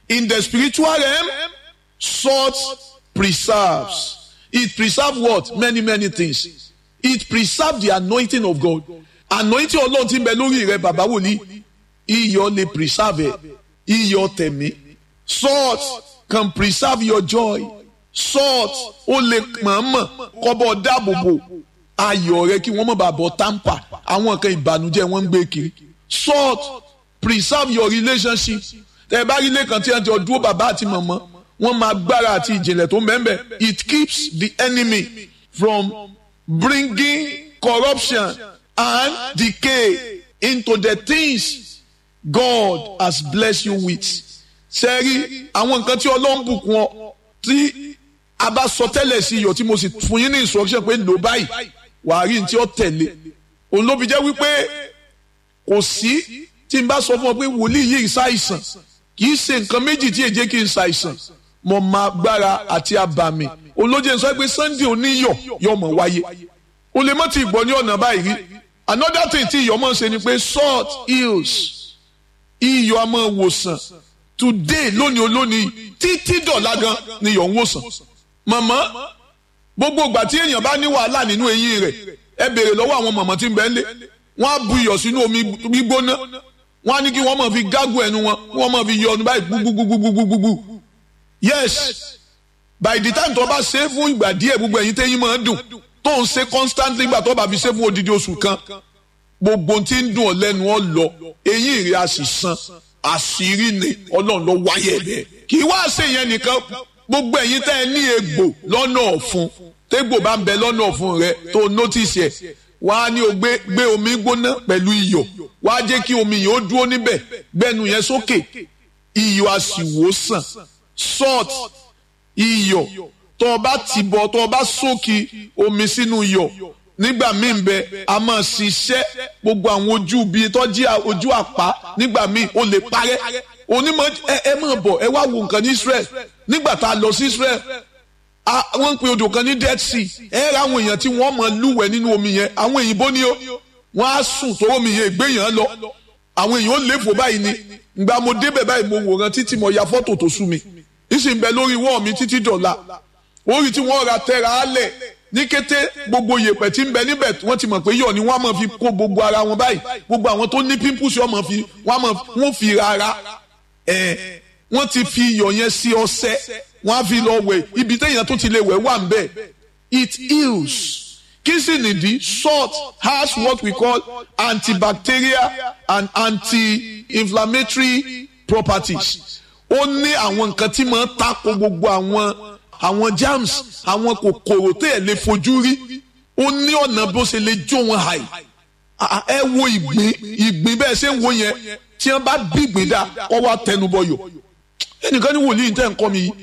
in the spiritual realm salt preserves it preserve what many many things it preserve the anointing of God anointing ọlọ́run tí ń bẹ lórí rẹ bàbá wòlíì iyọ̀ lè preserve ẹ̀ iyọ̀ tẹ̀mí salt can preserve your joy salt ó lè mọ̀ọ́mọ̀ kọ́bọ̀ dáàbòbò ayọ̀ rẹ kí wọ́n má bàa bọ̀ tamper àwọn kan ìbànújẹ́ wọ́n ń gbé kiri salt preserve your relationship tẹ bá rí ilé kan tí wọ́n ti ọdún bàbá àti mọ̀mọ́ wọ́n máa gbára àti ìjìnlẹ̀ tó ń bẹ́ẹ̀ bẹ́ẹ̀ it keeps the enemy from bringing corruption and decay into the things God has blessed you with. sẹ́rí àwọn nǹkan tí ọlọ́run bùkún ọ tí a bá sọ tẹ́lẹ̀ sí iyọ̀ tí mo sì fún yín ní instruction pé lò báyìí wàá rí ní tí ó tẹ̀lé òun ló fi jẹ́ wípé kò sí tí n bá sọ fún ọ pé wòlíì yìí ṣàìsàn kì í ṣe nǹkan méjì tí èjé kì í ṣàìsàn mo máa gbára àti àbàmì olóje sọ pé Sunday oníyọ̀ yóò mọ̀ wáyé o lè mọ́ ti gbọ́ ní ọ̀nà báyìí rí another thing tí iyọ̀ máa ń ṣe ni pé salt heals iyọ̀ a máa wòsàn today lónìí olónìí títí dọ̀la gan ni iyọ̀ ń wòsàn màmá gbogbo ìgbà tí èèyàn bá ní wàhálà nínú eyín rẹ̀ ẹ béèrè lọ́wọ́ àwọn màmá tí ń bẹ ń lé wọ́n á bu iyọ̀ sínú omi gbígbóná wọ́n á ní kí wọ́n máa fi gágùn ẹnu wọn kí wọ́n máa fi yọ ọdún báyìí gbúgbúgbúgbúgbúgbú yes by the time tó bá ṣe é fún ìgbà díẹ̀ gbogbo ẹ̀yin tẹ́yìn máa ń dùn tó ń ṣe constantly gbà tó bá fi ṣe fún odidi oṣù kan gbogbo tí ń dùn ọ lẹ́nu ọ lọ eyín rẹ̀ a sì san àṣírí ni ọlọ́run ló wáyé bẹ́ẹ̀ kì í wá ṣe yẹn nìkan gbogbo ẹ̀yin tẹ́ ẹ ní egbò lọ́nà ọ̀fun tégbò bá ń bẹ lọ́nà ọ̀fun rẹ tó notice ẹ̀ wá ní o gbé gbé omi gbóná pẹ̀lú iyọ̀ wá jẹ́ kí omi yìí ó dúró níbẹ̀ gbẹ́nu yẹn sókè iyọ̀ a sì wò sàn salt iyọ̀ tó o bá ti bọ̀ tó o bá sókè omi sínú iyọ̀ nígbà míì ń bẹ a máa ṣiṣẹ́ gbogbo àwọn ojú bíi tọ́jú ojú àpá nígbà míì ó lè parẹ́ onímọ̀ ẹ ẹ máa bọ̀ ẹ wá wo nǹkan ní Israel nígbà tá a lọ sí Israel wọ́n ń pe odò kan ní Dead Sea ẹ ra àwọn èèyàn tí wọ́n máa lúwẹ̀ẹ́ nínú omi yẹn àwọn èyìnbó ni ó wọ́n á sùn tó omi yẹn gbé yẹn lọ àwọn èèyàn ó léfò báyìí ni ìgbà mo débẹ̀ báyìí mo wòran títí mo ya fọ́tò tó sú mi ìsìn bẹ lórí wọ́ọ̀ mi títí dọ̀la orí tí wọ́n ra tẹ́ra á lẹ̀ ní kété gbogbo yèpẹ̀ tí ń bẹ níbẹ̀ wọ́n ti mọ̀ pé yọ̀ ni wọ́n á máa fi kó gbogbo ara wọn báyìí gbogbo àwọn tó ní pimples wọ́n máa fi wọ́n fi rárá ẹ̀ wọ́n ti fi iyọ̀ yẹn sí ọṣẹ wọ́n á fi lọ wẹ̀ ibi téèyàn tó ti lè wẹ̀ wà ń bẹ̀ it heals kí sì nìdí salt has what we call antibacterial and anti-inflammatory properties ó ní àwọn nǹkan tí máa ń tako gbogbo àwọn àwọn germs àwọn kòkòrò tó yẹ lè fojú rí ó ní ọ̀nà bó ṣe lè jó wọn hàì ẹ wo ìgbín ìgbín bẹ́ẹ̀ ṣe ń wo yẹn tí wọ́n bá bí ìgbín dá kọ́ wá tẹnubọyọ̀ ẹnìkan ní wòlíì tẹ́ ń kọ́ mi yìí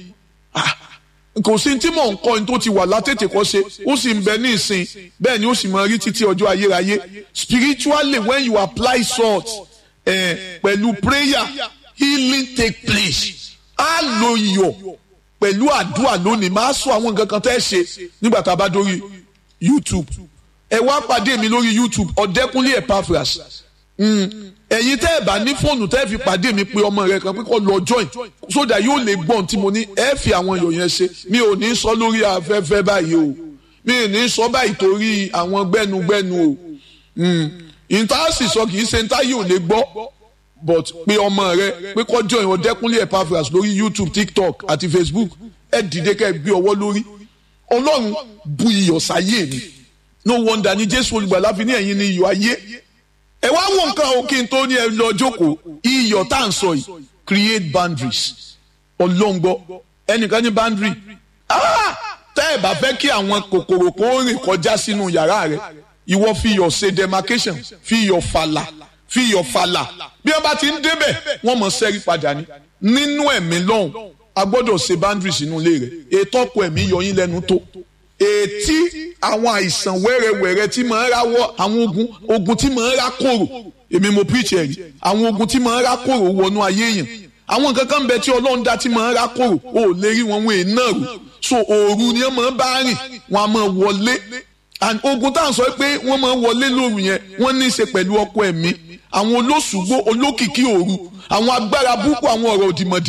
kò sí tí mò ń kọ́ ní tó ti wà látètè kọ́ ṣe ó sì ń bẹ ní ìsìn bẹ́ẹ̀ ni ó sì máa rí títí ọjọ́ ayérayé spiritually when you apply salt eh, pẹ̀lú prayer healing take place á lo iyọ̀ pẹ̀lú àdúrà lónìí máa sọ àwọn nǹkan kan tẹ́ ṣe nígbà tá a bá dórí YouTube ẹ wá pàdé mi lórí YouTube ọ̀dẹ́kúnlé Epaphras ẹ̀yin tẹ́ ẹ̀ bá ní fóònù tẹ́ ẹ̀ fi pàdé mi pé ọmọ rẹ kan pé kó lọ join sódà yóò lè gbọ́n tí mo ní ẹ fi àwọn èèyàn yẹn ṣe mi ò ní sọ lórí afẹ́fẹ́ báyìí o mi ò ní sọ báyìí torí àwọn gbẹ́nugbẹ́nu o ìtaàsì sọ kì í ṣe ìta yóò lè gbọ́ but pé ọmọ rẹ pé kó join ọ̀dẹ́kúnlé Epaphras lórí YouTube TikTok àti Facebook ẹ dìde kẹ́ ẹ gbé ọwọ́ lórí ọlọ́run bu iyọ̀ sáyé mi no wonder ni Jésù olùgbàlà fi ní ẹ̀yin ni iyọ̀ ayé ẹ wá wo nǹkan o kí n tó ní ẹ lọ jókòó iyọ̀ tá à ń sọ yìí create boundaries ọlọ́ngbọ́ ẹnìkan ní boundary tẹ́ ẹ bá fẹ́ kí àwọn kòkòrò kó rìn kọjá sínú yàrá rẹ ìwọ fi iyọ̀ ṣe demarcation fi iyọ̀ fàlà fi iyọ̀ fàlà bí wọ́n bá ti ń débẹ̀ wọ́n mọ̀ sẹ́rí padà ní nínú ẹ̀mí lọ́hùn a gbọ́dọ̀ ṣe boundaries inú ilé rẹ̀ ètò ọkọ ẹ̀mí yọ yín lẹ́nu tó ètí àwọn àìsàn wẹ́rẹ́wẹ́rẹ́ tí máa ń ráwọ́ àwọn ogun ogun tí máa ń rá kòrò èmi mo preach ẹ̀rí àwọn ogun tí máa ń rá kòrò wọnú ayé yẹn àwọn nǹkan kan bẹ tí ọlọ́run dá tí máa ń rá kòrò ó lè rí wọn wọn èèyàn rò so òru ni wọ́n máa ń bá rìn wọ́n á máa wọlé and ogun tá à ń sọ pé wọ́n máa ń wọlé lóru yẹn wọ́n ní í ṣe pẹ̀lú ọkọ ẹ̀mí àwọn olóṣùgbó olókìkí òru àwọn agbára búkú àwọn ọ̀rọ̀ òdìmọ̀dì